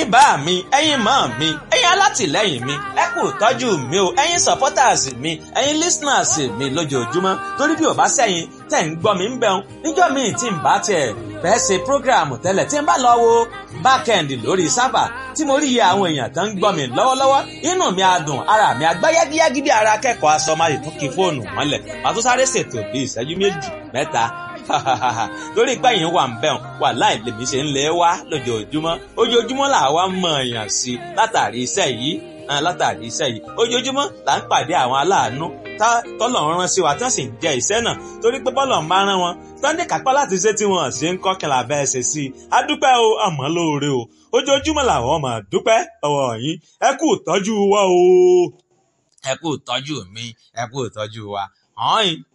ẹ̀yin bá mi ẹ̀yin mọ́ mi ẹ̀yin alátìlẹ́yìn mi ẹ kú tọ́jú mi o ẹ̀yin supporters mi ẹ̀yin listeners mi lójoojúmọ́ torí bí ò bá sẹ́yìn tẹ̀ ń gbọ́ mi ń bẹun níjọ́ míì tí ń bá tiẹ̀ fẹ́ ṣe program tẹ́lẹ̀ tí ń bá lọ wo backend lórí sábà tí mo rí iye àwọn èèyàn tó ń gbọ́ mi lọ́wọ́lọ́wọ́ inú mi á dùn ara mi á gbá yágíyágí bí ara akẹ́kọ̀ọ́ aṣọ máa tún kí fóònù mọ́lẹ̀ màá tún sáré ṣètò bí ìṣẹ́jú méjì mẹ́ta torí pé yìí wà ń bẹ̀rùn wà láì lèmi ṣe ń lé wá lójoojúmọ́ ojoojúmọ́ là wá mọ̀ èèyàn sí látàrí iṣẹ́ yìí látàrí iṣẹ́ yìí ojoojúmọ́ là ń pàdé àwọn aláàánú tọ́lọ̀ ń rán sí wa tí wọ́n sì ń jẹ iṣẹ́ náà torí pé bọ́lọ̀ ń bá rán wọn sunday kápá láti ṣe tí wọ́n ṣe ń kọ́kànlá bẹ́ẹ̀ ṣe sí i a dúpẹ́ o àmọ́ lóore o ojoojúmọ́ làwọn máa dúpẹ́ ọwọ́ yín ẹ kú ìtọ́jú wa o ẹ kú ìtọ́jú mi ẹ kú ìtọ́jú wa ọ̀hún